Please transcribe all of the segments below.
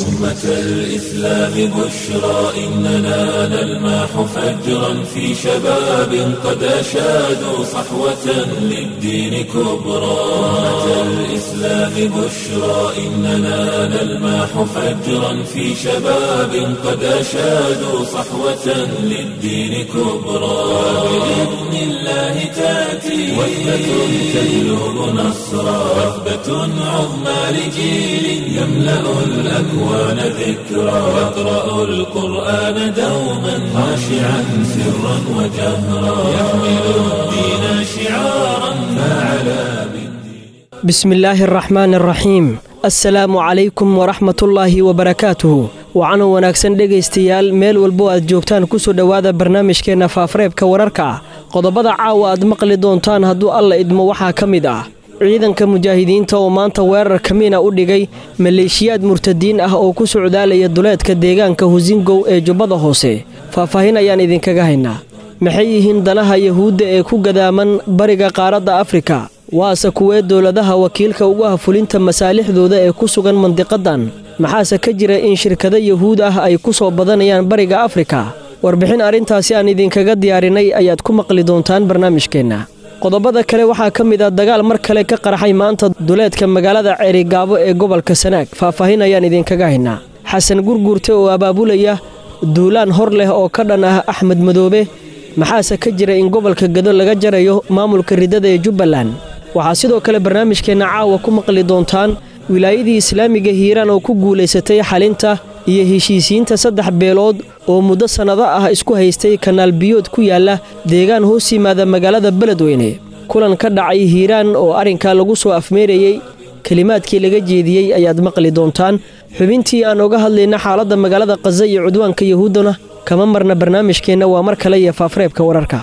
أمة الإسلام بشرى إننا نلمح فجرا في شباب قد أشادوا صحوة للدين كبرى أمة الإسلام بشرى إننا نلمح فجرا في شباب قد أشادوا صحوة للدين كبرى بإذن الله تأتي وثبة تجلب نصرا وثبة عظمى لجيل يملأ الأكوان ذكرا يقرأ القرآن دوما خاشعا سرا وجهرا يحمل الدين شعارا فعلى bismi illaahi araxmaan araxiim assalaamu calaykum waraxmatullaahi wabarakaatuhu waxaana wanaagsan dhegaystayaal meel walbo aad joogtaan kusoo dhowaada barnaamijkeenna faafareebka wararka ah qodobada caawa aad maqli doontaan hadduu alla idmo waxaa ka mid ah ciidanka mujaahidiinta oo maanta weerar kamiina u dhigay maleeshiyaad murtadiin ah oo ku socdaalaya duleedka deegaanka husingow ee jubbada hoose faahfaahin ayaan idinkaga haynaa maxay yihiin danaha yahuudda ee ku gadaaman bariga qaaradda afrika waase kuwee dowladaha wakiilka ugu ah fulinta masaalixdooda ee ku sugan mandiqadan maxaase ka jira in shirkado yahuud ah ay ku soo badanayaan bariga afrika warbixin arrintaasi aan idinkaga diyaarinay ayaad ku maqli doontaan barnaamijkeenna qodobada kale waxaa ka mid ah dagaal mar kale ka qarxay maanta duleedka magaalada ceerigaabo ee gobolka sanaag faahfaahin ayaan idinkaga haynaa xasan gurguurte oo abaabulaya duulaan hor leh oo ka dhan ah axmed madoobe maxaase ka jira in gobolka gado laga jarayo maamulka ridada ee jubbaland waxaa sidoo kale barnaamijkeenna caawa ku maqli doontaan wilaayadii islaamiga hiiraan oo ku guulaysatay xalinta iyo heshiisiinta saddex beelood oo muddo sannado ah isku haystay kanaal biyood ku yaalla deegaan hoos yimaada magaalada beledweyne kulan ka dhacay hiiraan oo arrinkaa lagu soo afmeerayey kelimaadkii laga jeediyey ayaad maqli doontaan xubintii aan oga hadlayna xaaladda magaalada khaza iyo cudwaanka yahuuddana kama marna barnaamijkeenna waa mar kale iyo faafareebka wararka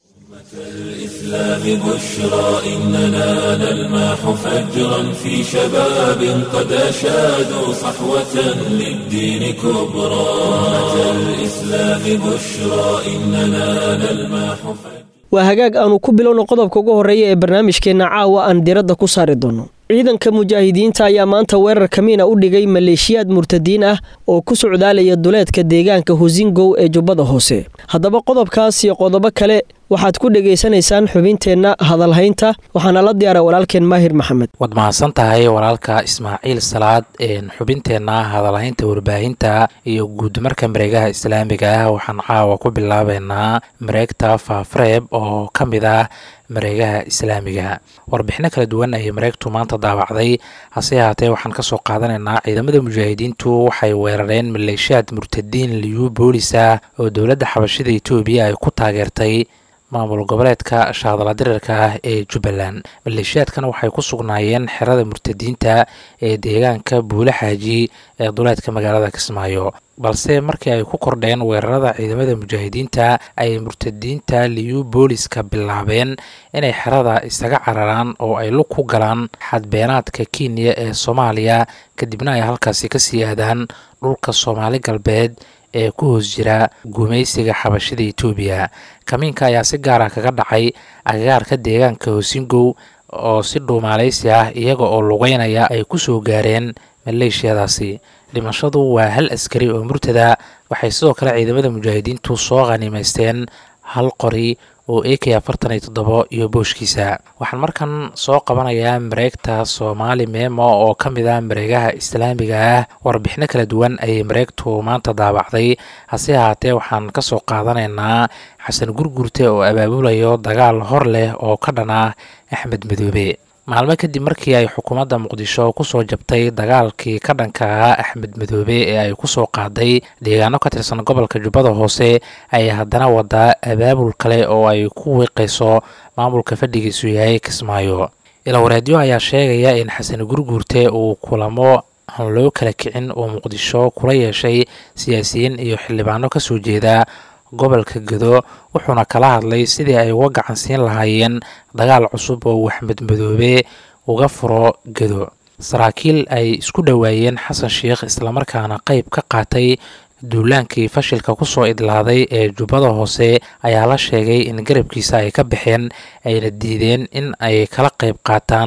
الإسلام بشرى إننا نلمح فجرا في شباب قد أشادوا صحوة للدين كبرى أمة الإسلام بشرى إننا نلمح فجرا waa hagaag aanu ku bilowno qodobka ugu horreeya ee barnaamijkeenna caawa aan diradda ku saari doonno ciidanka mujaahidiinta ayaa maanta weerar kamiina u dhigay maleeshiyaad murtadiin ah oo ku socdaalaya duleedka deegaanka husingow ee jubbada hoose haddaba qodobkaas iyo qodobo kale waxaad ku dhegaysanaysaan xubinteenna hadalhaynta waxaana la diyaara walaalkeen maahir maxamed waad mahadsan tahay walaalka ismaaciil salaad xubinteenna hadalhaynta warbaahinta iyo guudmarka mareegaha islaamiga ah waxaan caawa ku bilaabeynaa mareegta faafareeb oo ka mid ah mareegaha islaamiga warbixino kala duwan ayay mareegtu maanta daawacday hase ahaatee waxaan kasoo qaadanaynaa ciidamada mujaahidiintu waxay weerareen maleeshiyaad murtadiin liyu boolisa oo dowladda xabashida etoobiya ay ku taageertay maamul goboleedka shaadala dirirka ah ee jubbaland maleeshiyaadkan waxay ku sugnaayeen xerada murtadiinta ee deegaanka buule xaaji ee duleedka magaalada kismaayo balse markii ay ku kordheen weerarada ciidamada mujaahidiinta ay murtadiinta liyu booliska bilaabeen inay xerada isaga cararaan oo ay lug ku galaan xadbeenaadka kenya ee soomaaliya kadibna ay halkaasi kasii aadaan dhulka soomaali galbeed ee ku hoos jira gumaysiga xabashida etoobiya kamiinka ayaa si gaara kaga dhacay agagaarka deegaanka hosingow oo si dhuumaaleysi ah iyaga oo lugeynaya ay ku soo gaareen maleeshiyadaasi dhimashadu waa hal askari oo murtada waxay sidoo kale ciidamada mujaahidiintu soo khaniimaysteen hal qori oo a k afartan iyo toddobo iyo booshkiisa waxaan markan soo qabanayaa mareegta soomaali meemo oo ka mid ah mareegaha islaamiga ah warbixino kala duwan ayay mareegtu maanta daawacday hase ahaatee waxaan kasoo qaadanaynaa xasan gurgurte oo abaabulayo dagaal hor leh oo ka dhan ah axmed madoobe maalmo kadib markii ay xukuumadda muqdisho kusoo jabtay dagaalkii ka dhanka ahaa axmed madoobe ee ay kusoo qaaday deegaano ka tirsan gobolka jubbada hoose ayay haddana wadaa abaabul kale oo ay ku wiiqayso maamulka fadhigiisu yahay kismaayo ilawareedyo ayaa sheegaya in xasan gurguurte uu kulamo aan loo kala kicin oo muqdisho kula yeeshay siyaasiyiin iyo xildhibaano kasoo jeeda gobolka gedo wuxuuna kala hadlay sidii ay uga gacansiin lahaayeen dagaal cusub oo uu axmed madoobe uga furo gedo saraakiil ay isku dhowaayeen xasan sheikh islamarkaana qeyb ka qaatay duulaankii fashilka kusoo idlaaday ee jubbada hoose ayaa la sheegay in garabkiisa ay ka baxeen ayna diideen in ay kala qeyb qaataan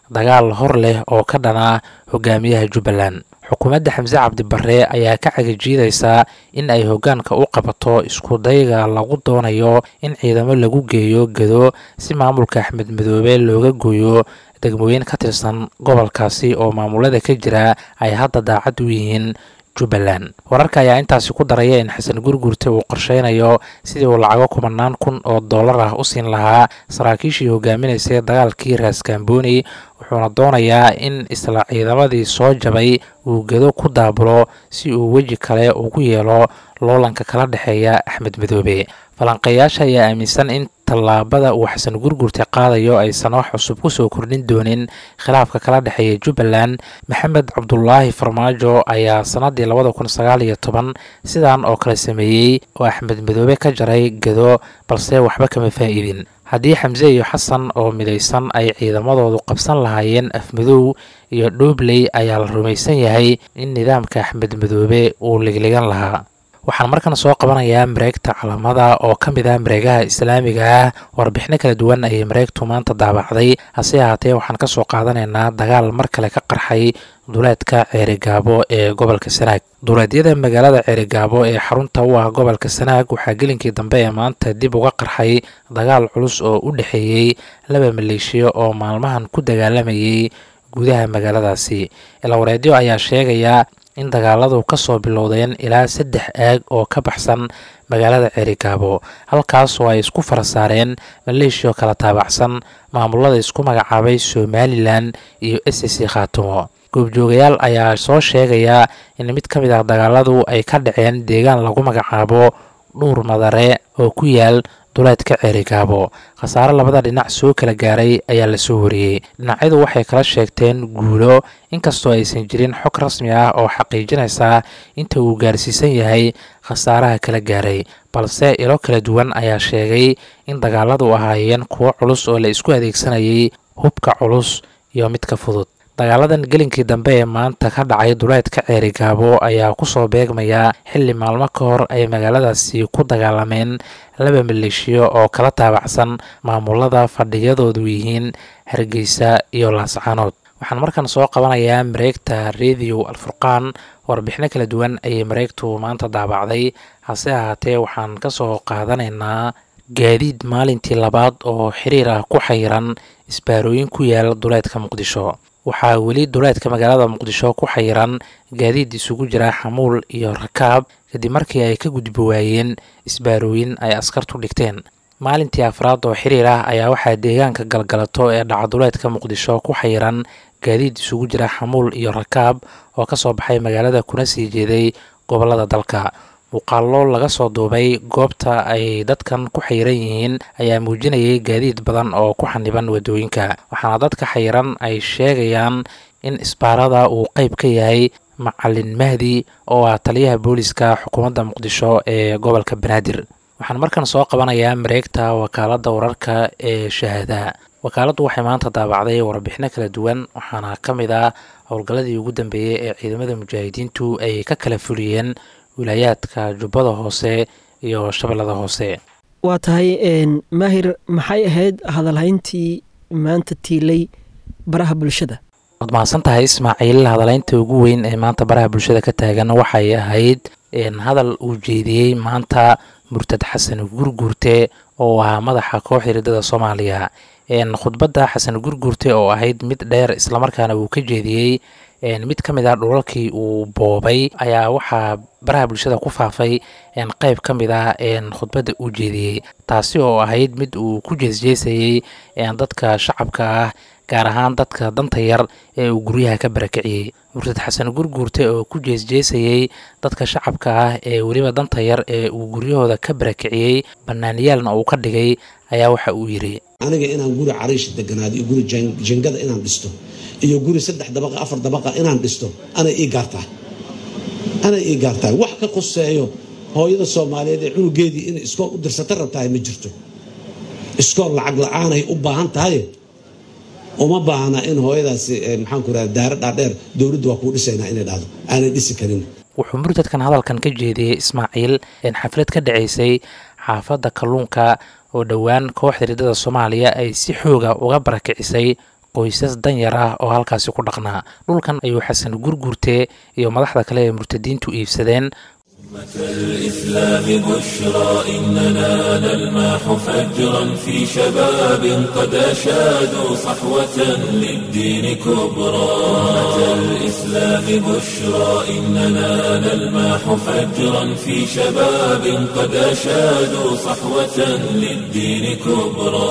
dagaal hor leh oo ka dhana hogaamiyaha jubbaland xukuumadda xamse cabdibarre ayaa ka cagajiidaysaa in ay hoggaanka u qabato isku dayga lagu doonayo in ciidamo lagu geeyo gedo si maamulka axmed madoobe looga gooyo degmooyin ka tirsan gobolkaasi oo maamulada ka jira ay hadda daacad u yihiin jubbaland wararka ayaa intaasi ku daraya in xasan gurgurte uu qorsheynayo sidii uu lacago kumanaan kun oo dollar ah u siin lahaa saraakiishii hogaaminaysay dagaalkii raaskambooni wuxuuna doonayaa in isla ciidamadii soo jabay uu gedo ku daabulo si uu weji kale ugu yeelo loolanka kala dhexeeya axmed madoobe falanqeeyaasha ayaa aaminsan in tallaabada uu xasan gurgurte qaadayo aysan wax cusub ku soo kordhin doonin khilaafka kala dhexeeya jubbaland maxamed cabdulaahi farmaajo ayaa sannadii labada kun sagaal iyo toban sidan oo kale sameeyey oo axmed madoobe ka jaray gedo balse waxba kama faa'iidin haddii xamse iyo xasan oo midaysan ay ciidamadoodu qabsan lahaayeen afmadow iyo dhoobley ayaa la rumaysan yahay in nidaamka axmed madoobe uu ligligan lahaa waxaan markan soo qabanayaa mareegta calamada oo ka mid ah mareegaha islaamiga ah warbixino kala duwan ayay mareegtu maanta daabacday hase ahaatee waxaan ka soo qaadanaynaa dagaal mar kale ka qarxay duleedka ceerigaabo ee gobolka sanaag duleedyada magaalada ceerigaabo ee xarunta u ah gobolka sanaag waxaa gelinkii dambe ee maanta dib uga qarxay dagaal culus oo u dhexeeyey laba maleeshiya oo maalmahan ku dagaalamayay gudaha magaaladaasi ilawareedyo ayaa sheegaya in dagaaladu ka soo bilowdeen ilaa saddex aag oo ka baxsan magaalada ceerigaabo halkaas oo ay isku fara saareen maleeshiyo kala taabacsan maamulada isku magacaabay somalilan iyo s c khaatumo goobjoogayaal ayaa soo sheegaya in mid ka mid ah dagaaladu ay ka dhaceen deegaan lagu magacaabo dhuur madare oo ku yaal duleedka ceerigaabo khasaare labada dhinac soo kala gaaray ayaa lasoo wariyey dhinacyadu waxay kala sheegteen guulo inkastoo aysan jirin xog rasmi ah oo xaqiijinaysa inta uu gaarsiisan yahay khasaaraha kala gaaray balse ilo kala duwan ayaa sheegay in dagaaladu ahaayeen kuwo culus oo la isku adeegsanayay hubka culus iyo midka fudud dagaaladan gelinkii dambe ee maanta ka dhacay duleedka ceerigaabo ayaa kusoo beegmaya xilli maalmo ka hor ay magaaladaasi ku dagaalameen laba maleeshiyo oo kala taabacsan maamulada fadhiyadoodu yihiin hargeysa iyo laascaanood waxaan markan soo qabanayaa mareegta rediyo alfurqaan warbixino kala duwan ayay mareegtu maanta daabacday hase ahaatee waxaan ka soo qaadanaynaa gaadiid maalintii labaad oo xiriir ah ku xayiran isbaarooyin ku yaal duleedka muqdisho waxaa weli duleedka magaalada muqdisho ku xayiran gaadiid isugu jira xamuul iyo rakaab kadib markii ay ka gudbi waayeen isbaarooyin ay askartu dhigteen maalintii afraad oo xiriir ah ayaa waxaa deegaanka galgalato ee dhacaduleedka muqdisho ku xayiran gaadiid isugu jira xamuul iyo rakaab oo ka soo baxay magaalada kuna sii jeeday gobolada dalka muuqaallo laga soo duubay goobta ay dadkan ku xayiran yihiin ayaa muujinayay gaadiid badan oo ku xaniban wadooyinka waxaana dadka xayiran ay sheegayaan in isbaarada uu qeyb ka yahay macalin mahdi oo ah taliyaha booliska xukuumadda muqdisho ee gobolka banaadir waxaan markan soo qabanayaa mareegta wakaaladda wararka ee shahaadaha wakaaladdu waxay maanta daabacday warbixino kala duwan waxaana ka mid ah howlgalladii ugu dambeeyey ee ciidamada mujaahidiintu ay ka kala fuliyeen wilaayaadka jubbada hoose iyo shabeellada hoose waa tahay maahir maxay ahayd hadalhayntii maanta tiilay baraha bulshada waad mahadsan tahay ismaaciil hadalaynta ugu weyn ee maanta baraha bulshada ka taagan waxay ahayd hadal uu jeediyey maanta murtad xasan gurguurte oo ahaa madaxa kooxda hiridada soomaaliya khudbadda xasan gurguurte oo ahayd mid dheer islamarkaana uu ka jeediyey mid ka mid ah dhulalkii uu boobay ayaa waxaa baraha bulshada ku faafay qeyb ka mid ah khudbadda uu jeediyey taasi oo ahayd mid uu ku jeesjeesayey dadka shacabka ah gaar ahaan dadka danta yar ee uu guryaha ka barakiciyey murtad xasan gurguurte oo ku jeesjeesayey dadka shacabka ah ee weliba danta yar ee uu guryahooda ka barakiciyey bannaaniyaalna uu ka dhigay ayaa waxa uu yidhi aniga inaan guri cariish deganaado iyo guri jingada inaan dhisto iyo guri saddex dabaqa afar dabaqa inaan dhisto anay ii gaartaa anay ii gaartahay wax ka qoseeyo hooyada soomaaliyeed ee cunugeedii inay iskool u dirsata rabtahay ma jirto iskool lacag la-aanay u baahan tahay uma baahna in hooyadaasi maxaanku raha daara dhaadheer dowladdu waa kuu dhisaynaa inay dhahdo aanay dhisi karin wuxuu murtadkan hadalkan ka jeediyey ismaaciil xaflad ka dhacaysay xaafadda kalluunka oo dhowaan kooxda hiridada soomaaliya ay si xooga uga barakicisay qoysas danyar ah oo halkaasi ku dhaqnaa dhulkan ayuu xasan gurgurte iyo madaxda kale ee murtadiintu iibsadeen الإسلام بشرى إننا نلمح فجرا في شباب قد أشادوا صحوة للدين كبرى أمة الإسلام بشرى إننا نلمح فجرا في شباب قد أشادوا صحوة للدين كبرى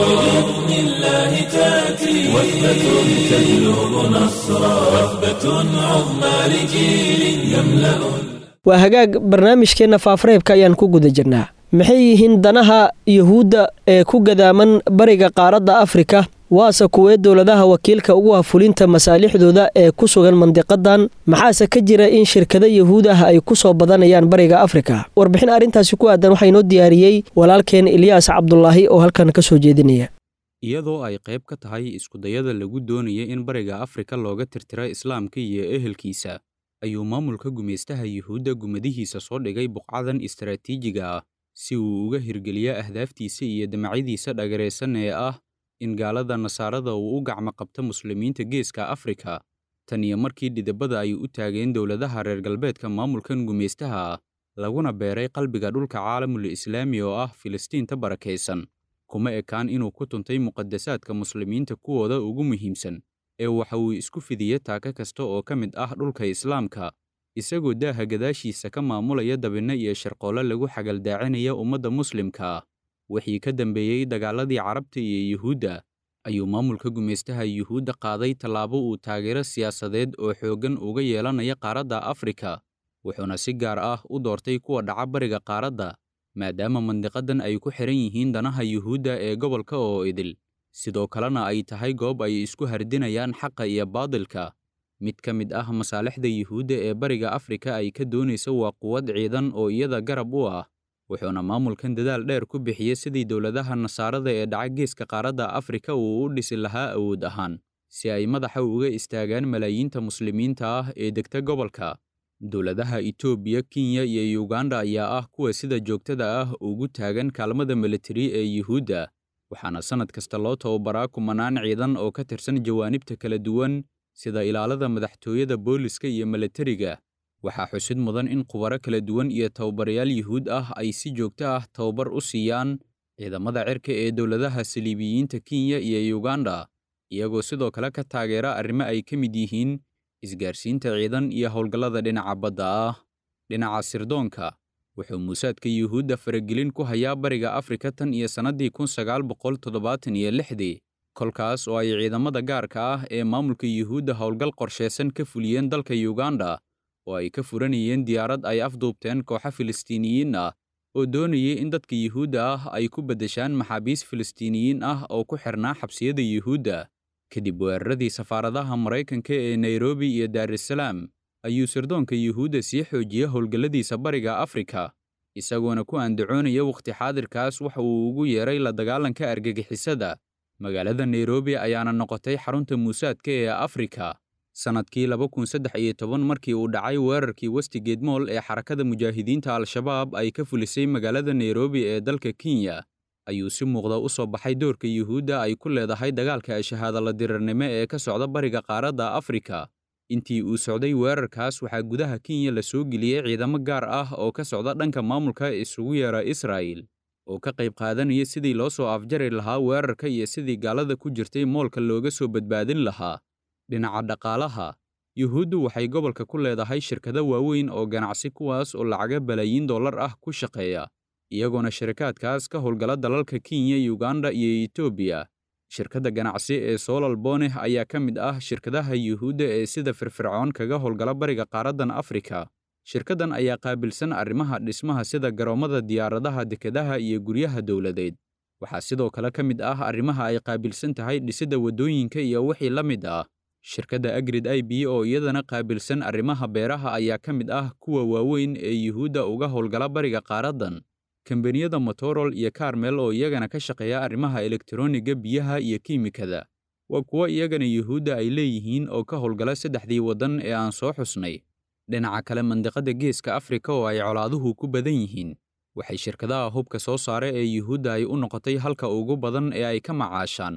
بإذن الله تأتي وثبة تجلب نصرا وثبة عظمى لجيل يملأ waa hagaag barnaamijkeenna faafareebka ayaan ku guda jirnaa maxay yihiin danaha yuhuudda ee ku gadaaman bariga qaaradda afrika waase kuwee dowladaha wakiilka ugu ah fulinta masaalixdooda ee ku sugan mandiqadan maxaase ka jira in shirkado yuhuud ah ay ku soo badanayaan bariga afrika warbixin arrintaasi ku aadan waxaa inoo diyaariyey walaalkeen ilyaas cabdulaahi oo halkan ka soo jeedinaya iyadoo ay qayb ka tahay iskudayada lagu doonaya in bariga afrika looga tirtira islaamka iyo ehelkiisa ayuu maamulka gumaystaha yuhuudda gumadihiisa soo dhigay buqcadan istaraatiijiga ah si uu uga hirgeliyo ahdaaftiisa iyo damacyadiisa dhagaraysan ee ah in gaalada nasaarada uu u gacmo qabto muslimiinta geeska afrika tan iyo markii dhidabada ay u taageen dowladaha reer galbeedka maamulkan gumaystaha ah laguna beeray qalbiga dhulka caalamul islaami oo ah filistiinta barakaysan kuma ekaan inuu ku tuntay muqadasaadka muslimiinta kuwooda ugu muhiimsan ee waxa uu isku fidiya taaka kasta oo ka mid ah dhulka islaamka isagoo daaha gadaashiisa ka maamulaya dabinno iyo sharqoollo lagu xagaldaacinaya ummadda muslimka ah wixii ka dambeeyey dagaaladii carabta iyo yuhuudda ayuu maamulka gumaystaha yuhuudda qaaday tallaabo uu taageero siyaasadeed oo xooggan uga yeelanaya qaaradda afrika wuxuuna si gaar ah u doortay kuwa dhaca bariga qaaradda maadaama mandiqadan ay ku xihan yihiin danaha yuhuudda ee gobolka oo idil sidoo kalena ay tahay goob ay isku hardinayaan xaqa iyo baadilka mid ka mid ah masaalixda yuhuudda ee bariga afrika ay ka doonaysa waa quwad ciidan oo iyada garab u ah wuxuuna maamulkan dadaal dheer ku bixiyey sidii dowladaha nasaarada ee dhaca geeska qaaradda afrika uu u dhisi lahaa awood ahaan si ay madaxa uga istaagaan malaayiinta muslimiinta ah ee degta gobolka dowladaha itoobiya kenya iyo yuganda ayaa ah kuwa sida joogtada ah ugu taagan kaalmada militari ee yuhuudda waxaana sannad kasta loo tababaraa kumanaan ciidan oo ka tirsan jawaanibta kala duwan sida ilaalada madaxtooyada booliska iyo milatariga waxaa xusid mudan in khubaro kala duwan iyo tababarayaal yuhuud ah ay si joogto ah tababar u siiyaan ciidamada cirka ee dowladaha saliibiyiinta kenya iyo yuganda iyagoo sidoo kale ka taageera arrimo ay ka mid yihiin isgaarsiinta ciidan iyo howlgallada dhinaca badda ah dhinaca sirdoonka wuxuu muusaadka yuhuudda faragelin ku hayaa bariga afrika tan iyo sannaddii kun sagaal boqol toddobaatan iyo lixdii kolkaas oo ay ciidamada gaarka ah ee maamulka yuhuudda howlgal qorshaysan ka fuliyeen dalka yuganda oo ay ka furanayeen diyaarad ay afduubteen kooxo filistiiniyiin ah oo doonayay in dadka yuhuudda ah ay ku beddeshaan maxaabiis filistiiniyiin ah oo ku xirnaa xabsiyada yuhuudda kadib weeraradii safaaradaha maraykanka ee nairobi iyo daarusalaam ayuu sirdoonka yuhuudda sii xoojiya howlgalladiisa bariga afrika isagoona ku andacoonaya wakhti xaadirkaas waxa uu ugu yeeray la dagaalanka argagixisada magaalada nairobi ayaana noqotay xarunta muusaadka ee afrika sannadkii laba kun saddex iyo toban markii uu dhacay weerarkii westigate moll ee xarakada mujaahidiinta al-shabaab ay ka fulisay magaalada nairobi ee dalka kenya ayuu si muuqda u soo baxay doorka yuhuudda ay ku leedahay dagaalka shahaadala dirirnimo ee ka socda bariga qaaradda afrika intii uu socday weerarkaas waxaa gudaha kenya la soo geliyey ciidamo gaar ah oo ka socda dhanka maamulka isugu yeera israa'il oo ka qayb qaadanaya sidii loo soo afjari lahaa weerarka iyo sidii gaalada ku jirtay moolka looga soo badbaadin lahaa dhinaca dhaqaalaha yuhuuddu waxay gobolka ku leedahay shirkado waaweyn oo ganacsi kuwaas oo lacaga balaayiin dollar ah ku shaqeeya iyagoona shirakaadkaas ka howlgala dalalka kenya yuganda iyo etoobiya shirkadda ganacsi ee solal boneh ayaa ka mid ah shirkadaha yuhuudda ee sida firfircoon kaga howlgala bariga qaaraddan afrika shirkaddan ayaa qaabilsan arrimaha dhismaha sida garoommada diyaaradaha dekedaha iyo guryaha dowladeed waxaa sidoo kale ka mid ah arrimaha ay qaabilsan tahay dhisidda waddooyinka iyo wixii la mid ah shirkadda agrid i b oo iyadana qaabilsan arrimaha beeraha ayaa ka mid ah kuwa waaweyn ee yuhuudda uga howlgala bariga qaaraddan kambaniyada motorol iyo karmel oo iyagana ka shaqeeya arrimaha elektroniga biyaha iyo kiimikada waa kuwo iyagana yuhuudda ay leeyihiin oo ka howlgala saddexdii waddan ee aan soo xusnay dhinaca kale mandiqadda geeska afrika oo ay colaaduhu ku badan yihiin waxay shirkadaha hubka soo saara ee yuhuudda ay u noqotay halka ugu badan ee ay ka macaashaan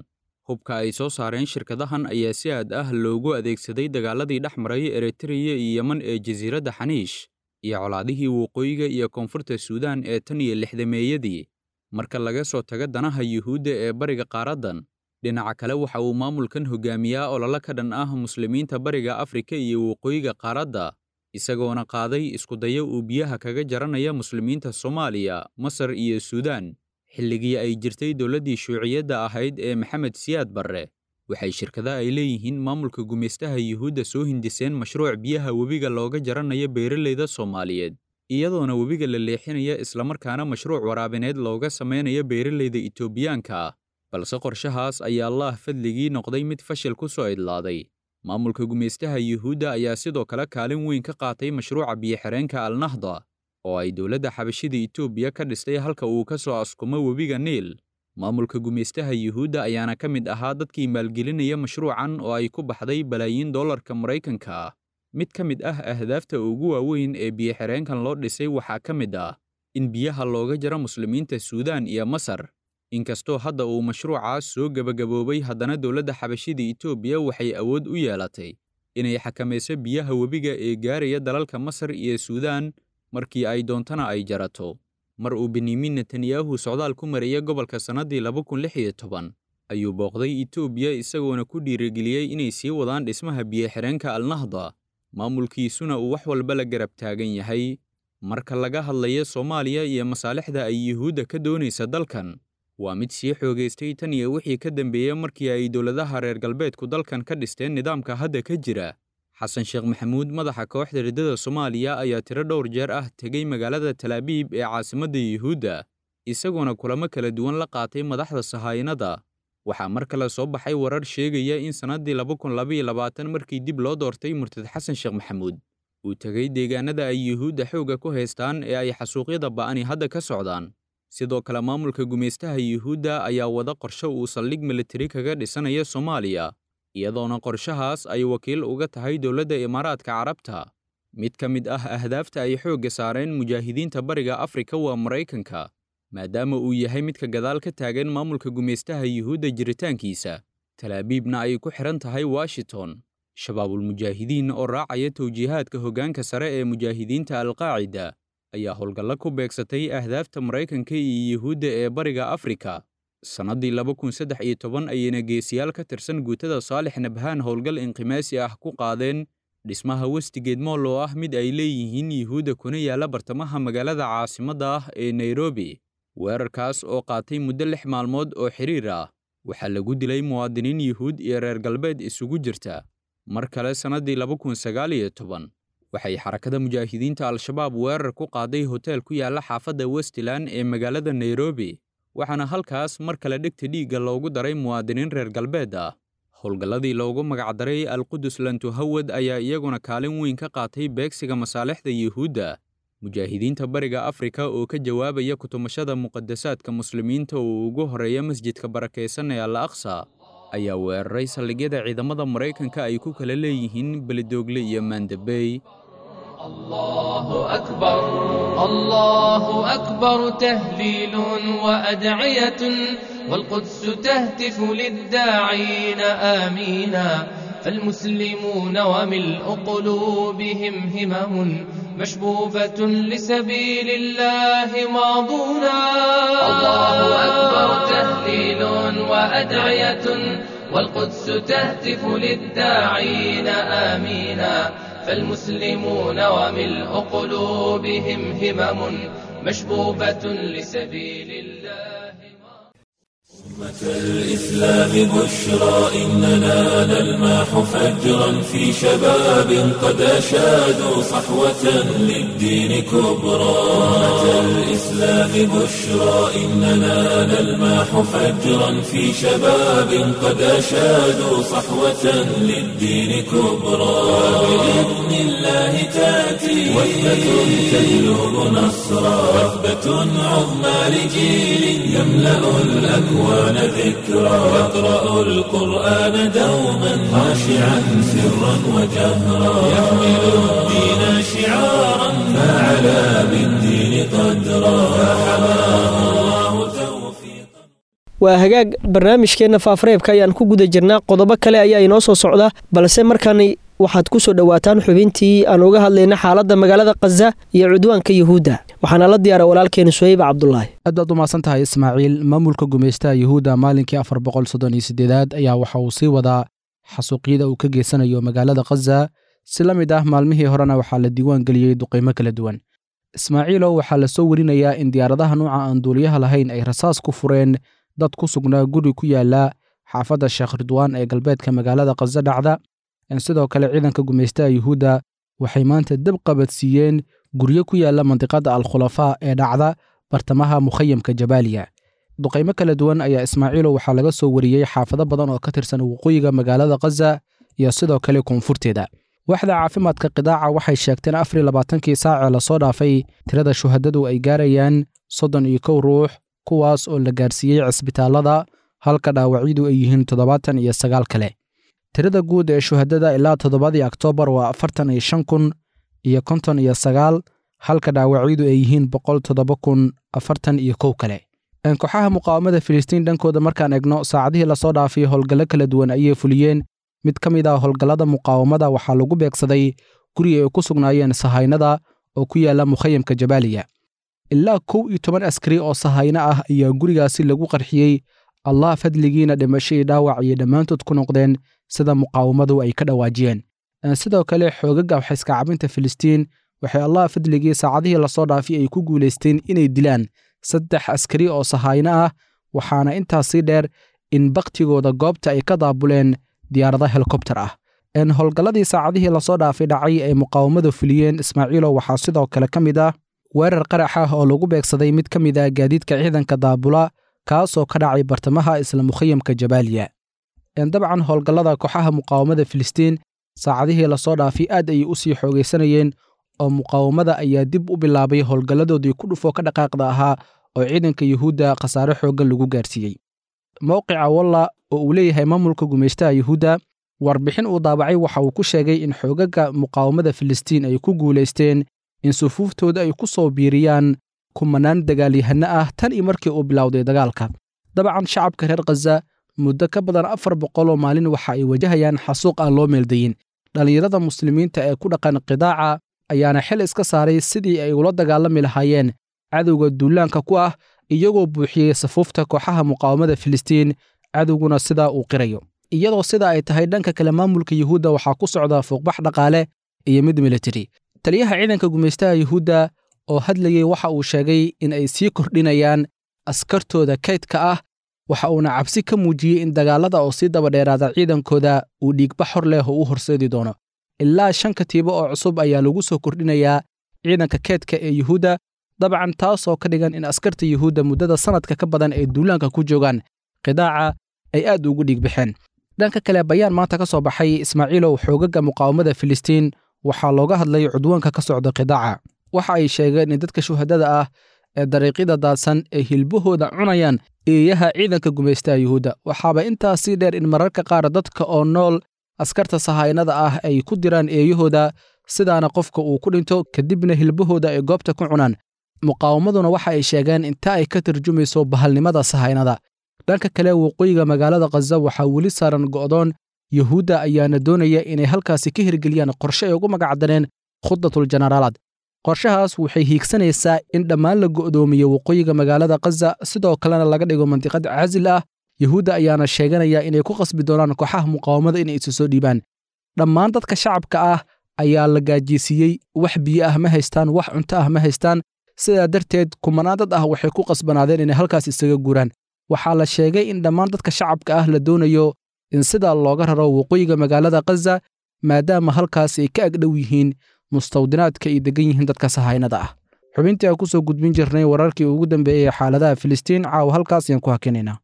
hubka ay soo saareen shirkadahan ayaa si aad ah loogu adeegsaday dagaaladii dhex maray eritreya iyo yeman ee jasiiradda xaniish iyo colaadihii waqooyiga iyo koonfurta suudaan ee tan iyo lixdameeyadii marka laga soo tago danaha yuhuudda ee bariga qaaraddan dhinaca kale waxa uu maamulkan hogaamiyaa ololo ka dhan ah muslimiinta bariga afrika iyo waqooyiga qaaradda isagoona qaaday iskudayo uu biyaha kaga jaranaya muslimiinta soomaaliya masar iyo suudaan xilligii ay jirtay dowladdii shuuciyadda ahayd ee maxamed siyaad barre waxay shirkada ay leeyihiin maamulka gumaystaha yuhuudda soo hindiseen mashruuc biyaha webiga looga jaranayo beeralayda soomaaliyeed iyadoona webiga la leexinaya islamarkaana mashruuc waraabineed looga samaynayo beeralayda itoobiyaanka ah balse qorshahaas ayaa allaah fadligii noqday mid fashil ku soo idlaaday maamulka gumaystaha yuhuudda ayaa sidoo kale kaalin weyn ka qaatay mashruuca biyo-xireenka alnahda oo ay dowladda xabashida itoobiya ka dhistay halka uu ka soo askumo webiga niil maamulka gumaystaha yuhuudda ayaana ka mid ahaa dadkii maalgelinaya mashruucan oo ay ku baxday balaayiin dollarka maraykanka ah mid ka mid ah ahdaafta ugu waaweyn ee biyo-xireenkan loo dhisay waxaa ka mid ah in biyaha looga jaro muslimiinta suudaan iyo masar inkastoo hadda uu mashruucaas soo gebagaboobay haddana dowladda xabashida itoobiya waxay awood u yeelatay inay xakamayso biyaha webiga ee gaaraya dalalka masar iyo suudaan markii ay doontana ay jarato mar uu benyamin netanyahu socdaal ku maraya gobolka sannaddii laba kun lix iyo toban ayuu booqday itoobiya isagoona ku dhiirigeliyey inay sii wadaan dhismaha biyo-xireenka alnahda maamulkiisuna uu wax walba la garab taagan yahay marka laga hadlayo soomaaliya iyo masaalixda ay yuhuudda ka doonaysa dalkan waa mid sii xoogaystay tan iyo wixii ka dambeeyey markii ay dowladaha reer galbeedku dalkan ka dhisteen nidaamka hadda ka jira xasan sheekh maxamuud madaxa kooxda riddada soomaaliya ayaa tiro dhowr jeer ah tegey magaalada talaabiib ee caasimadda yuhuudda isagoona kulamo kala duwan la qaatay madaxda sahaayinada waxaa mar kale soo baxay warar sheegaya in sannaddii laba kun labaiyo labaatan markii dib loo doortay murtad xasan sheekh maxamuud uu tegey deegaanada ay yuhuudda xoogga ku haystaan ee ay xasuuqyada ba'ani hadda ka socdaan sidoo kale maamulka gumaystaha yuhuudda ayaa wada qorshe uu saldhig militari kaga dhisanaya soomaaliya iyadoona qorshahaas ay wakiil uga tahay dowladda imaaraadka carabta mid ka mid ah ahdaafta ay xoogga saareen mujaahidiinta bariga afrika waa maraykanka maadaama uu yahay midka gadaal ka taagan maamulka gumaystaha yuhuudda jiritaankiisa talaabiibna ay ku xidhan tahay washington shabaabulmujaahidiin oo raacaya towjiihaadka hoggaanka sare ee mujaahidiinta alqaacida ayaa howlgallo ku beegsatay ahdaafta maraykanka iyo yuhuudda ee bariga afrika sannaddii laba kun saddex iyo toban ayayna geesiyaal ka tirsan guutada saalix nabhaan howlgal inqimaasi ah ku qaadeen dhismaha westigeed mool oo ah mid ay leeyihiin yuhuudda kuna yaalla bartamaha magaalada caasimadda ah ee nairobi weerarkaas oo qaatay muddo lix maalmood oo xiriir ah waxaa lagu dilay muwaadiniin yuhuud iyo reer galbeed isugu jirta mar kale sannaddii laba kun sagaal iyo toban waxay xarakada mujaahidiinta al-shabaab weerar ku qaaday hotel ku yaalla xaafadda westland ee magaalada nairobi waxaana halkaas mar kale dhegta dhiigga loogu daray muwaadiniin reer galbeed ah howlgalladii loogu magacdaray alqudus lantuhawad ayaa iyaguna kaalin weyn ka qaatay beegsiga masaalixda yuhuudda mujaahidiinta bariga afrika oo ka jawaabaya kutumashada muqadasaadka muslimiinta oo ugu horeeya masjidka barakaysan ee al aqsa ayaa weeraray saldhigyada ciidamada maraykanka ay ku kala leeyihiin beledoogle iyo maandabey الله أكبر الله أكبر تهليل وأدعية والقدس تهتف للداعين آمينا فالمسلمون وملء قلوبهم همم مشبوبة لسبيل الله ماضونا الله أكبر تهليل وأدعية والقدس تهتف للداعين آمينا فالمسلمون وملء قلوبهم همم مشبوبة لسبيل الله أمة الإسلام بشرى إننا نلمح فجرا في شباب قد أشادوا صحوة للدين كبرى أمة الإسلام بشرى إننا نلمح فجرا في شباب قد أشادوا صحوة للدين كبرى بإذن الله تأتي وثبة تجلب نصرا وثبة عظمى لجيل يملأ الأكوان ذكرى يقرأ القرآن دوما خاشعا سرا وجهرا يحمل الدين شعارا فعلى بالدين قدرا فحماه الله توفيقا waa hagaag barnaamijkeenna faafareebka ayaan ku guda jirnaa qodobo kale ayaa inoo soo socda balse markaani waxaad ku soo dhowaataan xubintii aan uga hadlayna xaaladda magaalada khaza iyo cudwaanka yuhuudda waxaana la diyaara walaalkeena suhayba cabdulaahi aad baad u mahadsan tahay ismaaciil maamulka gumaystaha yuhuudda maalinkii afar boqol soddon iyo siddeedaad ayaa waxa uu sii wadaa xasuuqyada uu ka geysanayo magaalada khaza si la mid ah maalmihii horena waxaa la diiwaan geliyey duqaymo kala duwan ismaaciilow waxaa la soo werinayaa in diyaaradaha nuuca aan duuliyaha lahayn ay rasaas ku fureen dad ku sugnaa guri ku yaala xaafadda sheekh ridwaan ee galbeedka magaalada khaza dhacda sidoo kale ciidanka gumaystaha yuhuudda waxay maanta dab qabadsiiyeen guryo ku yaala mandiqadda al-khulafaa ee dhacda bartamaha mukhayamka jabaaliya duqaymo kala duwan ayaa ismaaciilow waxaa laga soo wariyey xaafado badan oo ka tirsan waqooyiga magaalada khaza iyo sidoo kale koonfurteeda waaxda caafimaadka qidaaca waxay sheegteen afar iyo labaatankii saacee lasoo dhaafay tirada shuhadadu ay gaarayaan soddon iyo kow ruux kuwaas oo la gaarsiiyey cisbitaallada halka dhaawacyadu ay yihiin toddobaatan iyo sagaal kale tirada guud ee shuhadada ilaa toddobadii oktoobar waa afartan iyo shan kun iyo konton iyo sagaal halka dhaawacyadu ay yihiin boqol toddoba kun afartan iyo kow kale kooxaha muqaawamada filistiin dhankooda markaan egno saacadihii lasoo dhaafay howlgallo kala duwan ayay fuliyeen mid ka mid ah howlgallada muqaawamada waxaa lagu beegsaday guri ay ku sugnaayeen sahaynada oo ku yaala mukhayamka jabaaliya ilaa kow iyo toban askari oo sahayno ah ayaa gurigaasi lagu qarxiyey allah fadligiina dhimasho iyo dhaawac ayay dhammaantood ku noqdeen sida muqaawamadu ay ka dhawaajiyeen sidoo kale xoogaga waxayska cabinta filistiin waxay allah fadligii saacadihii lasoo dhaafay ay ku guulaysteen inay dilaan saddex askari oo sahayno ah waxaana intaas sii dheer in baktigooda goobta ay ka daabuleen diyaarada helikobter ah howlgalladii saacadihii lasoo dhaafay dhacay ay muqaawamadu fuliyeen ismaaciilo waxaa sidoo kale ka mid ah weerar qarax ah oo lagu beegsaday mid ka mid ah gaadiidka ciidanka daabula kaasoo ka dhacay bartamaha isla mukhayamka jabaaliya dabcan howlgallada kooxaha muqaawamada filistiin saacadihii lasoo dhaafay aad ayay u sii xoogaysanayeen oo muqaawamada ayaa dib u bilaabay howlgalladoodii ku dhufoo ka dhaqaaqda ahaa oo ciidanka yuhuudda khasaare xooggan lagu gaarsiiyey mowqica walla oo uu leeyahay maamulka gumaystaha yuhuudda warbixin uu daabacay waxa uu ku sheegay in xoogaga muqaawamada filistiin ay ku guulaysteen in sufuuftooda ay ku soo biiriyaan kumanaan dagaalyahanno ah tan iyo markii uu bilowday dagaalka dabcan shacabka reer khaza muddo ka badan afar boqoloo maalin waxa ay wajahayaan xasuuq aan loo meeldayin dhallinyarada muslimiinta ee ku dhaqan qidaaca ayaana xil iska saaray sidii ay ula dagaalami lahaayeen cadowga duulaanka ku ah iyagoo buuxiyey safuufta kooxaha muqaawamada filistiin cadowguna sidaa uu qirayo iyadoo sida ay tahay dhanka kale maamulka yuhuudda waxaa ku socda fuuqbax dhaqaale iyo mid militari taliyaha ciidanka gumaystaha yuhuudda oo hadlayey waxa uu sheegay in ay sii kordhinayaan askartooda kaydka ah waxa uuna cabsi ka muujiyey in dagaalada oo sii dabadheeraada ciidankooda uu dhiigba xor leh oo u horseedi doono ilaa shan katiibo oo cusub ayaa lagu soo kordhinayaa ciidanka keedka ee yuhuudda dabcan taasoo ka dhigan in askarta yuhuudda muddada sannadka ka badan ay duulaanka ku joogaan qidaaca ay aad ugu dhiigbaxeen dhanka kale bayaan maanta ka soo baxay ismaaciilow xoogaga muqaawamada filistiin waxaa looga hadlay cudwaanka ka socda qidaaca waxa ay sheegeen in dadka shuhadada ah ee dariiqyada daadsan ay hilbahooda cunayaan eeyaha ciidanka gumaystaha yuhuudda waxaaba intaas sii dheer in mararka qaar dadka oo nool askarta sahaynada ah ay ku diraan eeyahooda sidaana qofka uu ku dhinto kadibna hilbahooda ay goobta ku cunaan muqaawamaduna waxa ay sheegeen inta ay ka tarjumayso bahalnimada sahaynada dhanka kale waqooyiga magaalada khaza waxaa weli saaran go'doon yuhuudda ayaana doonaya inay halkaasi ka hirgeliyaan qorshe ay ugu magacdareen khuddatul jenaraalaad qorshahaas waxay hiigsanaysaa in dhammaan la go'doomiyo waqooyiga magaalada khaza sidoo kalena laga dhigo mandiqad casil ah yuhuudda ayaana sheeganaya inay ku qasbi doonaan kooxaha muqaawamada inay isu soo dhiibaan dhammaan dadka shacabka ah ayaa la gaajiysiiyey wax biyo ah ma haystaan wax cunto ah ma haystaan sidaa darteed kumanaan dad ah waxay ku qasbanaadeen inay halkaas isaga guuraan waxaa la sheegay in dhammaan dadka shacabka ah la doonayo in sidaa looga raro waqooyiga magaalada khaza maadaama halkaas ay ka agdhow yihiin mustawdinaadka ay degan yihiin dadka sahaynada ah xubintii aan ku soo gudbin jirnay wararkii ugu dambeeyey xaaladaha filistiin caawa halkaas ayaan ku hakinaynaa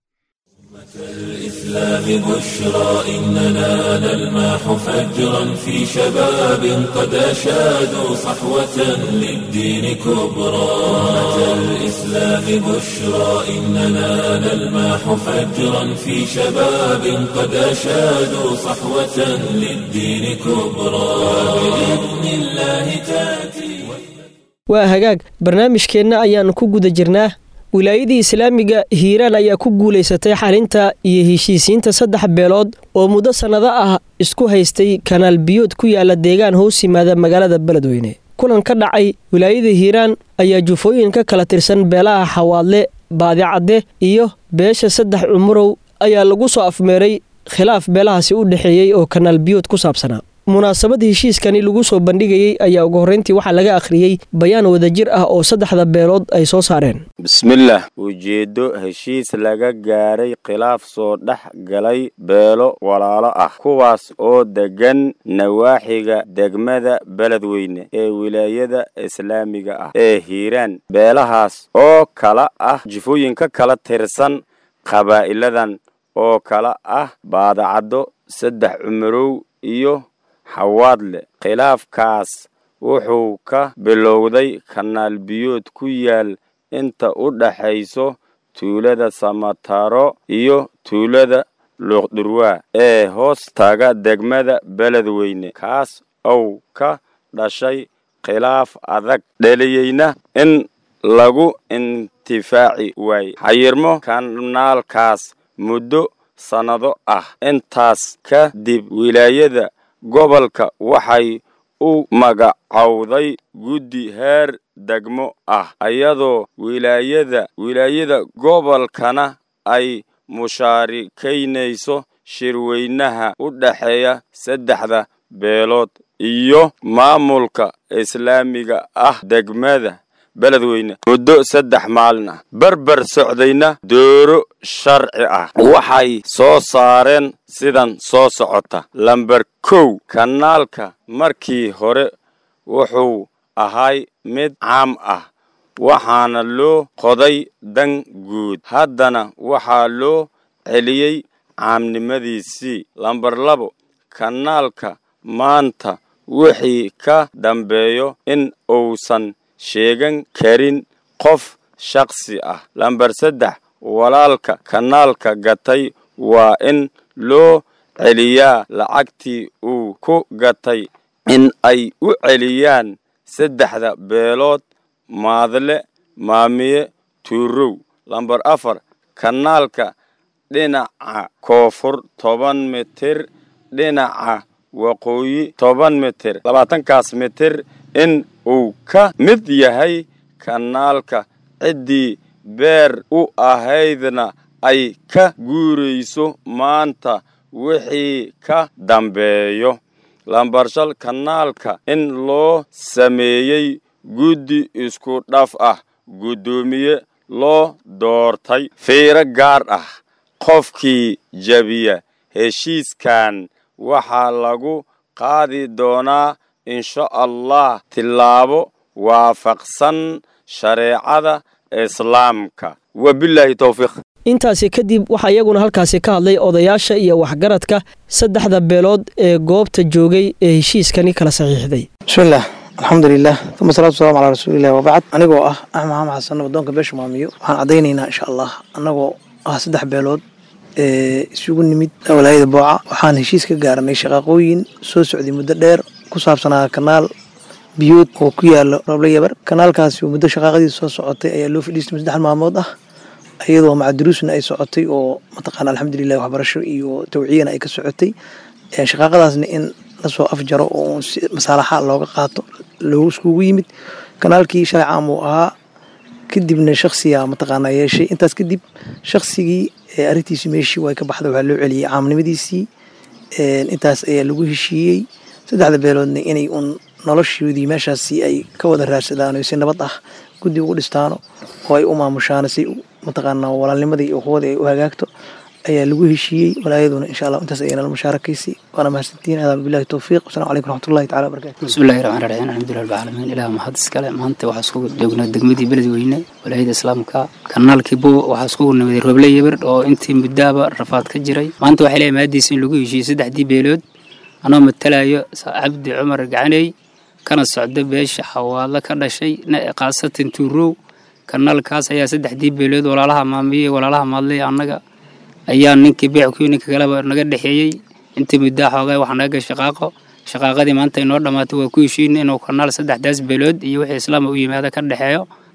الإسلام بشرى إننا نلمح فجرا في شباب قد أشادوا صحوة للدين كبرى الإسلام بشرى إننا نلمح فجرا في شباب قد أشادوا صحوة للدين كبرى بإذن الله تأتي waa hagaag barnaamijkeenna ayaannu ku guda jirnaa wilaayadii islaamiga hiiraan ayaa ku guulaysatay xalinta iyo heshiisiinta saddex beelood oo muddo sannado ah isku haystay kanaal biyood ku yaala deegaan hoos yimaada magaalada beledweyne kulan ka dhacay wilaayada hiiraan ayaa jufooyin ka kala tirsan beelaha xawaadle baadicadde iyo beesha saddex cumurow ayaa lagu soo afmeeray khilaaf beelahaasi u dhexeeyey oo kanaal biyood ku saabsanaa munaasabad heshiiskani lagu soo bandhigayey ayaa ugu horreyntii waxaa laga akhriyey bayaan wadajir ah oo saddexda beelood ay soo saareen bismillaah ujeeddo heshiis laga gaaray khilaaf soo dhex galay beelo walaalo ah kuwaas oo deggan nawaaxiga degmada beledweyne ee wilaayada islaamiga ah ee hiiraan beelahaas oo kala ah jifooyinka kala tirsan qabaa'iladan oo kala ah baadacaddo saddex cumarow iyo xawaadle khilaafkaas wuxuu ka bilowday kanaal biyood ku yaal inta u dhaxayso tuulada samataro iyo tuulada luuqdurwaa ee hoos taga degmada beledweyne kaas ou ka dhashay khilaaf adag dheliyeyna in lagu intifaaci waaye xayirmo kanaalkaas muddo sannado ah intaas kadib wilaayada gobolka waxay u magacowday guddi heer degmo ah iyadoo wilaayada wilaayada gobolkana ay mushaarikaynayso shirweynaha u dhexeeya saddexda beelood iyo maamulka islaamiga ah degmada beledweyne muddo saddex maalin ah berber socdayna dooro sharci ah waxay soo saareen sidan soo socota lamber kow kanaalka markii hore wuxuu ahay mid caam ah waxaana loo qoday dan guud haddana waxaa loo celiyey caamnimadiisii lamber labo kanaalka maanta wixii ka dambeeyo in uusan sheegan karin qof shakhsi ah lamber saddex walaalka kanaalka gatay waa in loo celiyaa lacagtii uu ku gatay in ay u celiyaan saddexda beelood maadle maamiye tuurow lamber afar kanaalka dhinaca koonfur toban mitir dhinaca waqooyi toban mitir labaatankaas mitir in uu ka mid yahay kanaalka ciddii beer u ahaydna ay ka guurayso maanta wixii ka dambeeyo lambarshal kanaalka in loo sameeyey guddi isku dhaf ah guddoomiye loo doortay fiiro gaar ah qofkii jabiya heshiiskan waxaa lagu qaadi doonaa insha allah tillaabo waafaqsan shareecada islaamka wabilaahi towfiiq intaasi kadib waxaa iyaguna halkaasi ka hadlay odayaasha iyo waxgaradka saddexda beelood ee goobta joogay ee heshiiskani kala saxiixday bismillaah alxamdulilah uma salatu wasalamu calaa rasuulilah wabacd anigoo ah axmed maxamed xasan wadoonka beesha maamiyo waxaan caddaynaynaa insha allah annagoo ah saddex beelood ee isugu nimid walaayada booca waxaan heshiis ka gaaranay shaqaaqooyin soo socday muddo dheer ku saabsanaa kanaal biyood oo ku yaalo roble yabar kanaalkaasi oo muddo shaqaaqadiisa soo socotay ayaa loo fadhiistay saddex maalmood ah iyadoo macaduruusna ay socotay oo mataqaana alxamdulilah waxbarasho iyo tawciyana ay ka socotay shaqaaqadaasna in lasoo afjaro oo masaalaxa looga qaato loogu iskugu yimid kanaalkii shalay caam uu ahaa kadibna shaksiga mataqaana yeeshay intaas kadib shaksigii arrintiisi meeshii way ka baxday waxaa loo celiyey caamnimadiisii intaas ayaa lagu heshiiyey saddexda beeloodna inay uun noloshoodii meeshaasi ay ka wada raadsadaan si nabad ah guddi ugu dhistaano oo ay u maamushaan si mataqaana walaalnimadii iyo quwadii ay u hagaagto ayaa lagu heshiiyey walaayaduna insha allah intaas ayay nala mushaarakaysay waana mahadsantiin adaa billahi towfiiq wasalamu calaykum raxmatullahi tacala wabarakatu bismillahi raxmaan raxiim alxamdulilah rabbi caalamiin ilaah mahad iskale maanta waxaa iskugu joognaa degmadii beledweyne walaayada islaamka kanaalkii bo waxaa iskugu nimaday roble yabir oo intii muddaaba rafaad ka jiray maanta waxay leeyahay maadiisa in lagu heshiiyey saddexdii beelood anoo matalayo cabdi cumar gacaney kana socda beesha xawaadlo ka dhashay khaasatan tuurow kanaalkaas ayaa saddexdii beelood walaalaha maamiye walaalaha maadley annaga ayaa ninkii beeckuyo ninka kaleba naga dhexeeyey intii muddaa xoogaa waxaa naga shaqaaqo shaqaaqadii maanta inoo dhammaatay waa ku heshiina inuu kanaal saddexdaas beelood iyo wixii islaama u yimaada ka dhexeeyo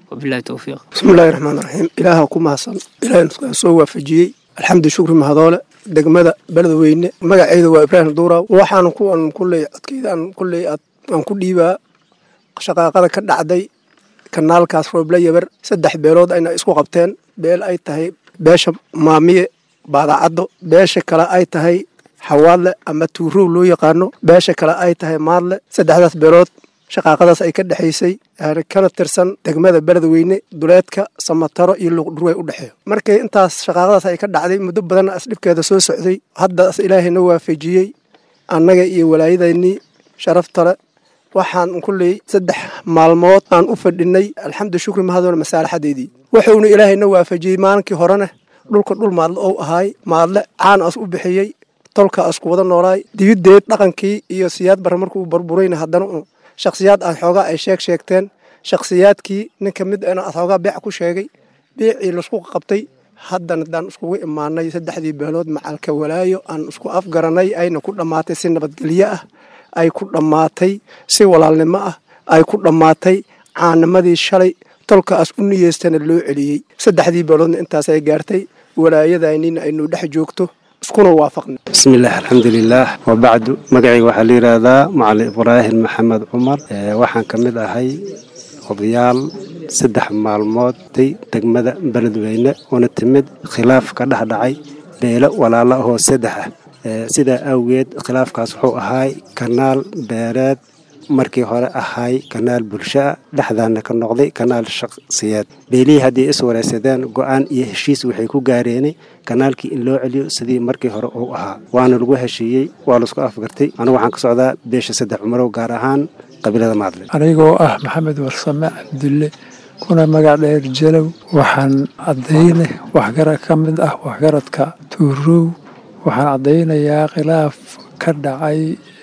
wabilahi towfiiq bismillahi raxmaan raxiim ilaaha ku mahadsan ilaahna soo waafajiyey alxamdu shukri mahadoole degmada beledweyne magaceeda waa ibraahim duura waxaan kuwan kulley codkeydaan kulley aan ku dhiibaa shaqaaqada ka dhacday kanaalkaas rooble yabar saddex beelood ayna isku qabteen beel ay tahay beesha maamiye baadacaddo beesha kale ay tahay xawaadle ama tuurow loo yaqaano beesha kale ay tahay maadle saddexdaas beelood shaqaaqadaas ay ka dhexaysay kana tirsan degmada beledweyne duleedka samataro iyo luuqdhurway u dhexeeyo markii intaas shaqaaqadaas ay ka dhacday muddo badan asdhibkeeda soo socday haddaas ilaahayna waafajiyey annaga iyo walaayadaynii sharaftale waxaan kulley saddex maalmood aan u fadhinay alxamdu shukri mahadoona masaalaxadeedii wuxuuna ilaahayna waafajiyey maalinkii horena dhulka dhul maadle ou ahaay maadle caan as u bixiyey tolka asku wada noolaay dibiddeed dhaqankii iyo siyaad barre markuu burburayna haddana shakhsiyaad aad xoogaa ay sheeg sheegteen shakhsiyaadkii nin ka mid ana aad xoogaa beec ku sheegay beecii laisku qabtay haddana daan iskugu imaanay saddexdii beelood macalka walaayo aan isku afgaranay ayna ku dhammaatay si nabadgelyo ah ay ku dhammaatay si walaalnimo ah ay ku dhammaatay caanimadii shalay tolkaas u niyeystana loo celiyey saddexdii beeloodna intaasay gaartay walaayadaynina aynu dhex joogto iskuna waafaqna bismillaah alxamdulilaah wabacdu magacayga waxaa la yidhaahdaa macalin ibraahim maxamed cumar waxaan ka mid ahay odayaal saddex maalmooday degmada beledweyne una timid khilaaf ka dhex dhacay beelo walaalo ahoo saddex ah sidaa awgeed khilaafkaas wuxuu ahaay kanaal beereed markii hore ahaay kanaal bulshaa dhexdaana ka noqday kanaal shaqsiyeed beelihii haddii is wareysadeen go-aan iyo heshiis waxay ku gaareen kanaalkii in loo celiyo sidii markii hore uu ahaa waana lagu heshiiyey waa laisku afgartay anigu waxaan ka socdaa beesha saddex cumarow gaar ahaan qabiilada maadle anigoo ah maxamed warsame cabdulle kuna magac dheer jalow waxaan caddayne waxgarad ka mid ah waxgaradka tuurow waxaan caddaynayaa khilaaf ka dhacay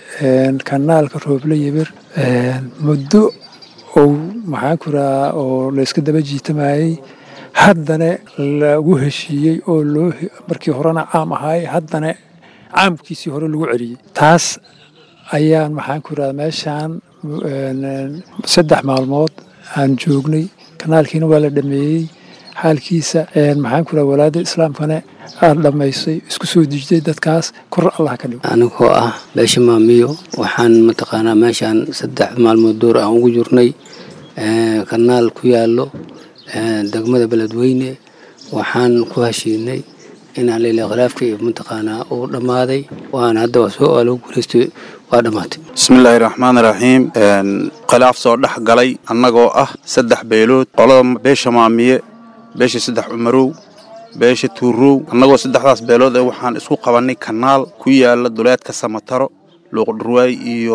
kanaalka rooble yibir muddo ou maxaan ku rahaa oo layska daba jiitamayey haddana lagu heshiiyey oo loo markii horena caam ahaay haddana caamkiisii hore lagu celiyey taas ayaan maxaan ku rahaa meeshaan saddex maalmood aan joognay kanaalkiina waa la dhameeyey xaalkiisa maxaan ku raha walaada islaamkana aad dhammaysay isku soo dejitay dadkaas kor allah ka dhigo anigoo ah beesha maamiyo waxaan mataqaanaa meeshaan saddex maalmood door aan ugu jirnay kanaal ku yaallo degmada beledweyne waxaan ku heshiinay inaan leila khilaafka iyo mataqaanaa uu dhammaaday waan hadda waa soo waa lagu guulaystay waa dhammaatay bismillaahi raxmaani raxiim khilaaf soo dhex galay annagoo ah saddex beelood qolada beesha maamiye beesha saddex cumarow beesha tuurow annagoo saddexdaas beelood ee waxaan isku qabannay kanaal ku yaala duleedka samataro luuqdhurwaay iyo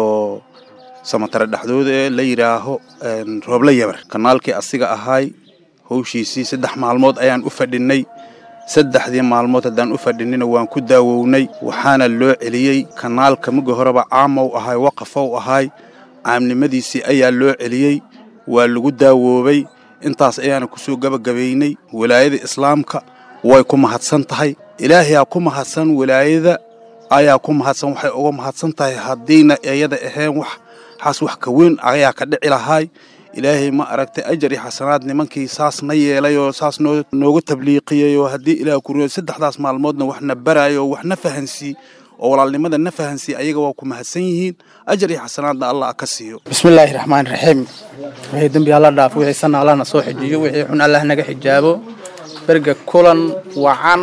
samataro dhexdooda ee la yidhaaho rooble yabar kanaalkii asiga ahaay howshiisii saddex maalmood ayaan u fadhinnay saddexdii maalmood haddaan u fadhinina waan ku daawownay waxaana loo celiyey kanaalka mugi horeba caamow ahay waqafow ahay caamnimadiisii ayaa loo celiyey waa lagu daawoobay intaas ayaana ku soo gebagabaynay walaayada islaamka way ku mahadsan tahay ilaahayaa ku mahadsan walaayada ayaa ku mahadsan waxay uga mahadsan tahay haddiina iyada ahayn wax xaas wax ka weyn ayaa ka dhici lahaay ilaahay ma aragtay ajar iyo xasanaad nimankii saas na yeelay oo saas noo nooga tabliiqiyey oo haddii ilaah ku riyo saddexdaas maalmoodna wax na baraayo oo wax na fahansii oo walaalnimada na fahansii ayaga waa ku mahadsan yihiin ajar iyo xasanaadna allah ka siiyo bismillaahi raxmaani raxiim wixii dembi alla dhaafo wixii sana allahna soo xijiyo wixii xun allah naga xijaabo berga kulan wacan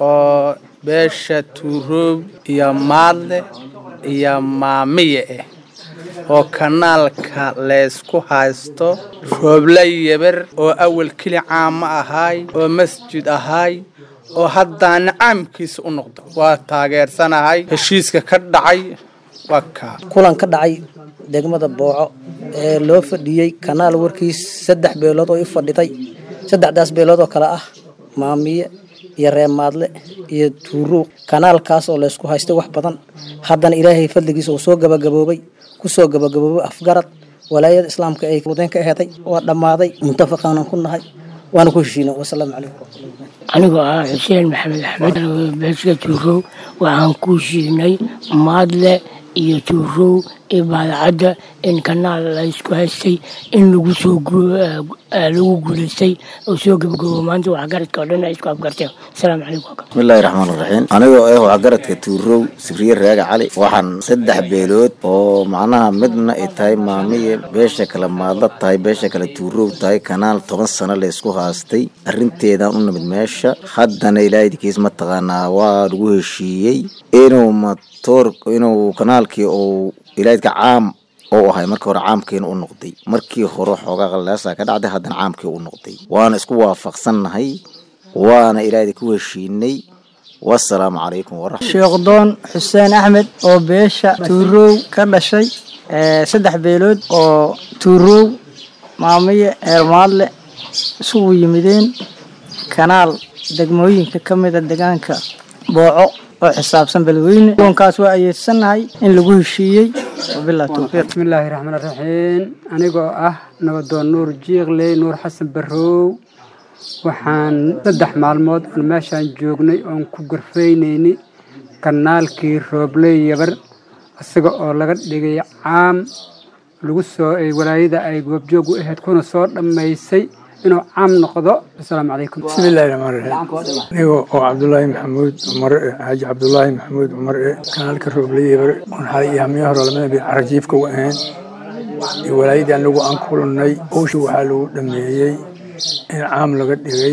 oo beesha tuuroob iyo maadle iyo maamiye ah oo kanaalka laysku haysto rooble yeber oo awal keli caamo ahaay oo masjid ahaay oo haddaana caamkiisa u noqdo waa taageersanahay heshiiska ka dhacay waa kaa kulan ka dhacay degmada booco ee loo fadhiyey kanaal warkiis saddex beelood oo i fadhiday saddexdaas beelood oo kale ah maamiye iyo reemaadle iyo tuurow kanaalkaas oo laysku haystay wax badan haddana ilaahay fadligiisa uu soo gabagaboobay kusoo gabagaboobay afgarad walaayada islaamka ay wadeen ka aheeday waa dhammaaday muntafaqaanan ku nahay waana ku heshiina wasalaamu calaykum anigoo ah xuseen maxamed axmed beeska tuurow waxaan ku heshiinay maadle iyo tuurow iyo baadacadda in kanaal la isku haystay in lagu soo lagu guulaystay oo soo gebagabo maanta waxgaradka oo dhan ay isku afgarteen asalaamu calaykum bismillaahi raxmaan raxiim anigoo ah waxgaradka tuurow sibriye raaga cali waxaan saddex beelood oo macnaha midna ay tahay maamiye beesha kale maadla tahay beesha kale tuurow tahay kanaal toban sano la isku haastay arrinteedaan u nimid meesha haddana ilaahidkiis mataqaanaa waa lagu heshiiyey inuu matoor inuu kanaalkii uu ilaahidka caam oo ahay markii hore caamkiina u noqday markii hore xoogaa qalleesaa ka dhacday haddana caamkii u noqday waana isku waafaqsannahay waana ilaahida ku heshiinay wasalaamu calaykum waraxmat sheekdoon xuseen axmed oo beesha tuurow ka dhashay saddex beelood oo tuurow maamiye eermaadle isugu yimideen kanaal degmooyinka ka mida deegaanka booco oo xisaabsan beledweyne doonkaas waa ayeedsannahay in lagu heshiiyey wabillahi towfiiq bismillaahi raxmaan raxiim anigoo ah nabadoon nuur jiiqley nuur xasan barrow waxaan saddex maalmood aan meeshaan joognay oon ku gorfaynaynay kanaalkii roobley yabar isaga oo laga dhigay caam lagu soo walaayada ay goobjoog u ahayd kuna soo dhammaysay inuu caam noqdo asalaamu calaykum bismillaahi raxmaan raxiim aniga oo cabdulaahi maxamuud cumar e xaaji cabdulaahi maxamuud cumar e kanaalka roobleybar oon xalay iyo hamiya hore lamada bay carajiifka u ahayn iyo walaayadii anagu aan kulannay howsha waxaa lagu dhameeyey in caam laga dhigay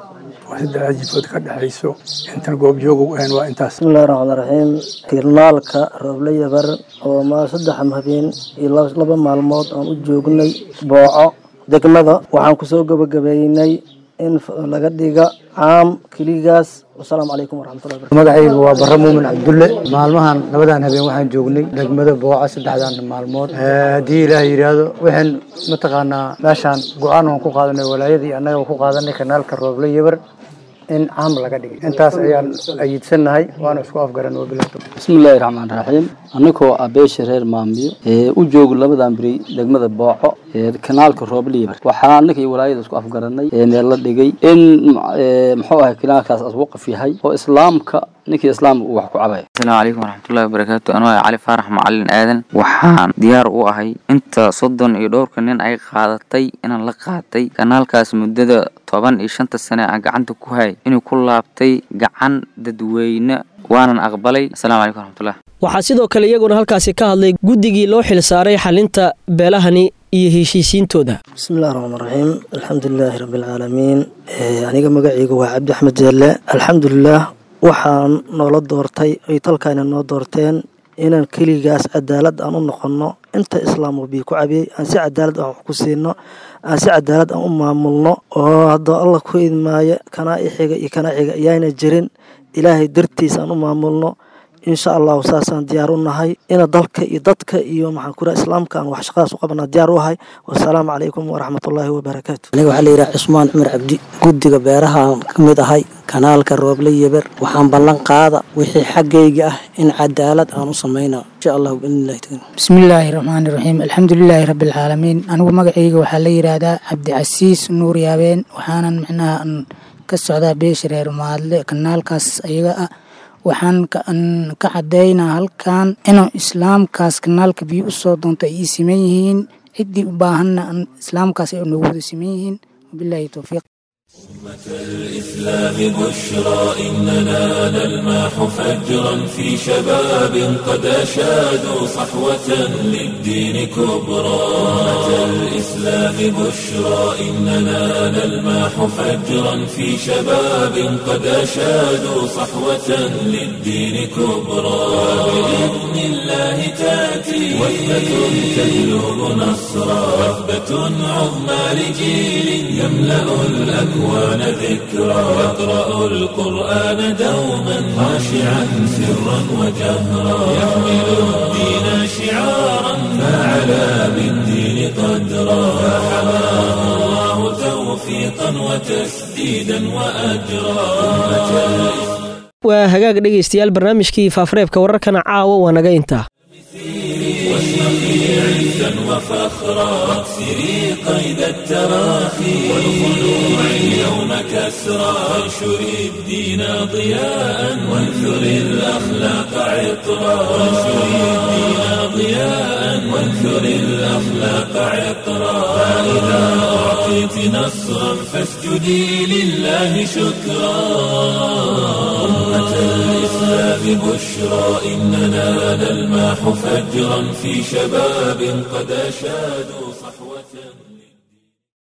oo saddex jifood ka dhexayso intan goobjooga u ahayn waa intaas bismillahi raxmaan raxiim kirnaalka rooble yabar oo ma saddex habeen iyo laba maalmood aan u joognay booco degmada waxaan kusoo gabagabeynay in laga dhiga caam keligaas wasalaamu calaykum waraxmatullahi barakatu magacaygu waa barre muumin cabdulle maalmahan labadan habeen waxaan joognay degmada booca saddexdan maalmood haddii ilaah yidhaahdo waxaan mataqaanaa meeshaan go-aan waan ku qaadanay walaayadii annaga ku qaadanay kanaalka rooble yabar in caam laga dhigay intaas ayaan ayiidsannahay waana isku afgaran wabilato bismillaahi raxmaan raxiim anigoo ah beesha reer maamiyo ee u joogo labadan beri degmada booco ee kanaalka roobliibar waxaa annaka iyo walaayada isku afgaranay ee meel la dhigay in muxuu ahay kanaalkaas aswaqaf yahay oo islaamka ninkii islaamka uu wax ku cabaya asalaamu calaykum waraxmatullahi wabarakaatu anuu ah cali faarax macalin aadan waxaan diyaar u ahay inta soddon iyo dhowrka nin ay qaadatay inaan la qaatay kanaalkaas muddada toban iyo shanta sane aan gacanta ku hay inuu ku laabtay gacan dadweyne waanan aqbalay asalaamu calaykum waraxmatullah waxaa sidoo kale iyaguna halkaasi ka hadlay guddigii loo xil saaray xalinta beelahani iyo heshiisiintooda bismillahi raxmaan raxiim alxamdulilaahi rabbilcaalamiin aniga magacaygu waa cabdi axmed jeelle alxamdulilah waxaan noola doortay ay talkaana noo doorteen inaan keligaas cadaalad aan u noqonno inta islaam bii ku cabiyey aan si cadaalad aan wax ku siino aan si cadaalad aan u maamulno oo haddoo allah ku idmaayo kanaa ixiga iyo kanaa xiga ayaana jirin ilaahay dartiis aan u maamulno insha allahu saasaan diyaar u nahay ina dalka iyo dadka iyo maxaan ku islaamka aan wax shaqadaas u qabanaa diyaar u ahay wasalaamu calaykum waraxmatullaahi wabarakaatu aniga waxaa layidhaha cusmaan cumar cabdi guddiga beerahaan ka mid ahay kanaalka rooble yeber waxaan ballan qaada wixii xaggayga ah in cadaalad aan u samayna insha allahu biidnillahi taala bismillaahi raxmaani raxiim alxamdulilaahi rabbilcaalamiin anigu magacayga waxaa la yidhaahdaa cabdicasiis nuur yaabeen waxaanan micnaha ka socdaa beesha reer maadle kanaalkaas ayaga ah waxaan ka cadaynaa halkan inuu islaamkaas kanaalka biyo usoo doonto ay ii siman yihiin ciddii u baahanna islaamkaas ay nagu wada siman yihiin wabilaahi towfiiq الإسلام بشرى إننا نلمح فجرا في شباب قد أشادوا صحوة للدين كبرى أمة الإسلام بشرى إننا نلمح فجرا في شباب قد أشادوا صحوة للدين كبرى بإذن الله تأتي وثبة تهلب نصرا وثبة عظمى لجيل يملأ الأكوان ذكرى يقرأ القرآن دوما خاشعا سرا وجهرا يحمل الدين شعارا فعلى بالدين قدرا فحماه الله توفيقا وتسديدا وأجرا أمة waa hagaag dhegaystayaal barnaamijkii faafareebka wararkana caawa waa naga intaa واشرقي عزا وفخرا واكسري قيد التراخي والخلوع اليوم كسرى وانشري الدين ضياء وانثري الأخلاق عطرا وانشري الدين ضياء وانثري الأخلاق عطرا فإذا أعطيت نصرا فاسجدي لله شكرا أمة الإسلام بشرى إننا نلمح فجرا في شباب قد أشادوا